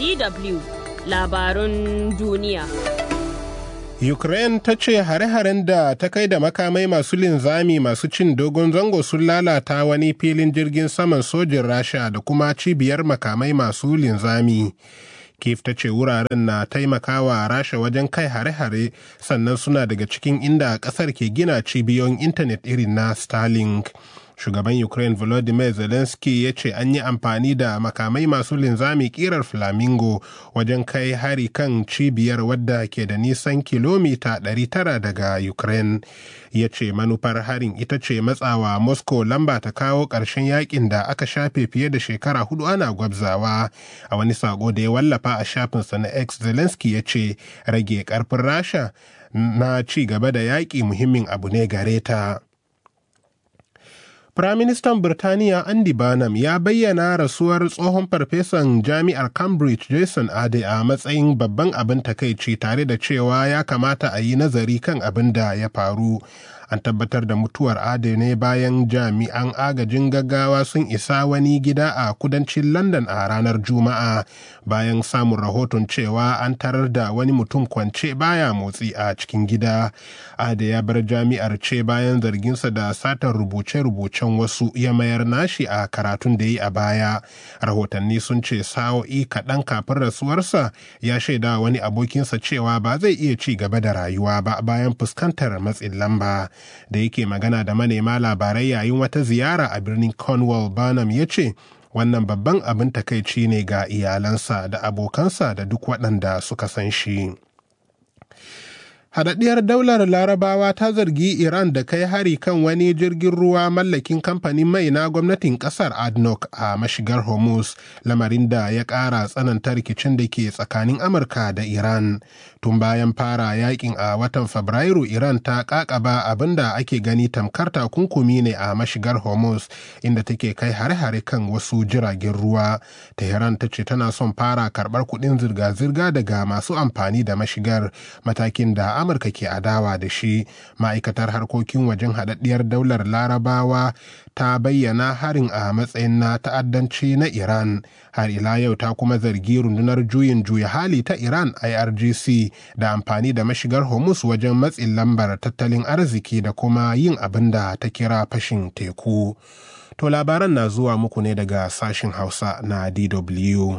DW labarun duniya. Ukraine ta ce hare-haren da ta kai da makamai masu linzami masu cin dogon zango sun lalata wani filin jirgin saman sojin Rasha da kuma cibiyar makamai masu linzami. Kiev ta ce wuraren na taimakawa Rasha wajen kai hare-hare sannan suna daga cikin inda ƙasar ke gina cibiyoyin intanet irin na Starlink. shugaban ukraine volodymyr zelensky ya ce an yi amfani da makamai masu linzami kirar flamingo wajen kai hari kan cibiyar wadda ke da nisan kilomita 900 daga ukraine ya ce manufar harin ita ce matsawa moscow lamba ta kawo ƙarshen yakin da aka shafe fiye da shekara hudu ana gwabzawa a wani sako da ya wallafa a shafinsa na x zelensky ya ce rage karfin rasha na ci gaba da yaƙi muhimmin abu ne gare ta. Firaministan Birtaniya Andy Barnum ya bayyana rasuwar tsohon farfesan jami'ar Cambridge Jason Ade a matsayin babban abin takaici tare da cewa ya kamata a yi nazari kan abin da ya faru. An tabbatar da mutuwar Ade ne bayan jami'an agajin gaggawa sun isa wani gida a kudancin London a ranar Juma'a bayan samun rahoton cewa an tarar da wani mutum kwance baya motsi a cikin gida. Ade ya bar jami'ar ce bayan zarginsa da satar rubuce-rubuce can wasu ya mayar nashi a karatun da yi a baya rahotanni sun ce sa'o'i kaɗan kafin rasuwarsa ya shaida wani abokinsa cewa ba zai iya ci gaba da rayuwa ba bayan fuskantar matsin lamba da yake magana da manema labarai yayin wata ziyara a birnin cornwall barnum ya ce wannan babban abin takaici ne ga iyalansa da abokansa da duk waɗanda suka san shi. Haɗaɗɗiyar daular larabawa ta zargi Iran da kai hari kan wani jirgin ruwa mallakin kamfanin mai na gwamnatin ƙasar ADNOC a mashigar Hormuz, lamarin da ya ƙara tsananta rikicin da ke tsakanin Amurka da Iran. Tun bayan fara yakin a watan Fabrairu, Iran ta ƙaƙaba abin da ake gani tamkar takunkumi ne a mashigar Hormuz, inda take kai hare-hare kan wasu jiragen ruwa. Tehran ta ce tana son fara karɓar kuɗin zirga-zirga daga masu amfani da mashigar, matakin da amurka ke adawa da shi ma'aikatar harkokin wajen haɗaɗɗiyar daular larabawa ta bayyana harin a matsayin na ta'addanci na iran har ila yau ta kuma zargi rundunar juyin juya hali ta iran irgc da amfani da mashigar hormuz wajen matsin lambar tattalin arziki da kuma yin abin da ta kira fashin teku to labaran na zuwa muku ne daga sashin hausa na dw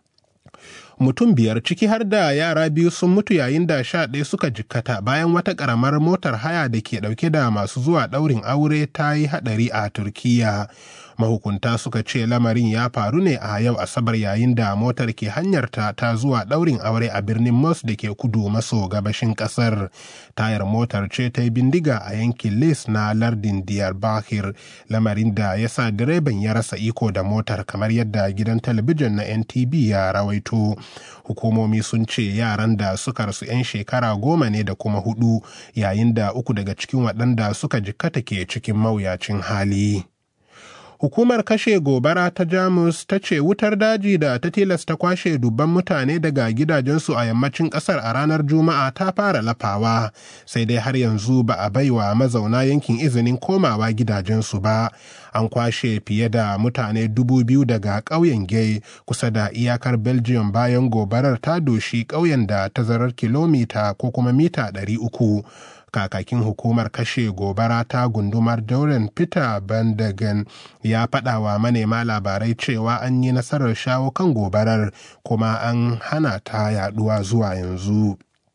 mutum biyar ciki har da yara biyu sun mutu yayin da sha ɗaya suka jikkata bayan wata ƙaramar motar haya da ke ɗauke da masu zuwa ɗaurin aure ta yi haɗari a turkiya mahukunta suka ce lamarin ya faru ne a yau asabar yayin da motar ke hanyarta ta zuwa ɗaurin aure a birnin mos da ke kudu maso gabashin ƙasar tayar motar ce ta yi bindiga a yankin les na lardin diyarbakir lamarin da ya sa direban ya rasa iko da motar kamar yadda gidan talabijin na ntv ya rawaito hukumomi sun ce yaran da suka rasu 'yan shekara goma ne da kuma hudu yayin da uku daga cikin waɗanda suka jikkata ke cikin mawuyacin hali. hukumar kashe gobara ta jamus ta ce wutar daji da ta tilasta kwashe dubban mutane daga gidajensu a yammacin kasar a ranar juma'a ta fara lafawa sai dai har yanzu ba a baiwa mazauna yankin izinin komawa gidajensu ba an kwashe fiye da mutane dubu biyu daga ƙauyen gay kusa da iyakar belgium bayan gobarar ta doshi ƙauyen da tazarar kilomita ko kuma mita ɗari uku kakakin hukumar kashe gobara ta gundumar dauren peter bandagen ya faɗa wa manema labarai cewa an yi nasarar shawo kan gobarar kuma an hana ta yaduwa zuwa yanzu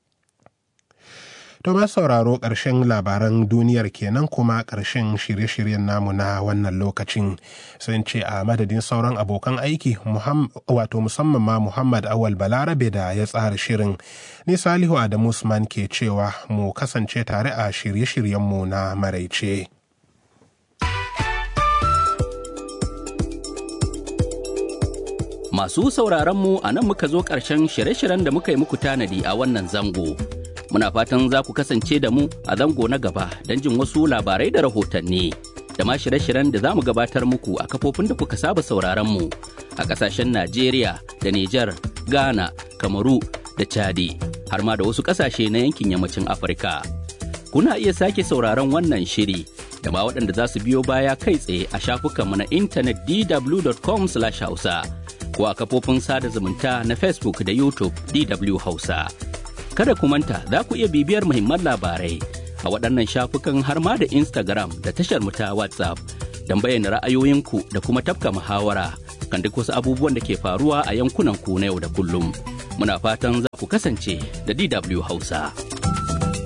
To ma sauraro ƙarshen labaran duniyar kenan kuma ƙarshen shirye-shiryen namu na wannan lokacin sun ce a madadin sauran abokan aiki wato musamman ma Muhammad Awal Balarabe da ya tsara shirin. Ni Salihu Adamu Usman ke cewa mu kasance tare a shirye-shiryenmu na maraice. Masu sauraronmu a nan muka zo ƙarshen shirye-shiryen da muka yi muku tanadi a wannan zango. Muna fatan za ku kasance da mu a zango na gaba don jin wasu labarai da rahotanni. Da ma shirye-shiryen da za mu gabatar muku a kafofin da kuka saba sauraronmu a ƙasashen Najeriya da Nijar, Ghana, Kamaru da Chadi, har ma da wasu ƙasashe na yankin yammacin Afirka. Kuna iya sake sauraron wannan shiri da ma waɗanda za su biyo baya kai tsaye a shafukanmu na intanet dw.com/hausa. ko a kafofin sada zumunta na Facebook da YouTube DW Hausa. Kada ku manta za ku iya bibiyar muhimman labarai a waɗannan shafukan har ma da Instagram da tashar mu ta WhatsApp don bayyana ra'ayoyinku da kuma tafka muhawara kan duk wasu abubuwan da ke faruwa a yankunan ku na yau da kullum. Muna fatan za ku kasance da DW Hausa.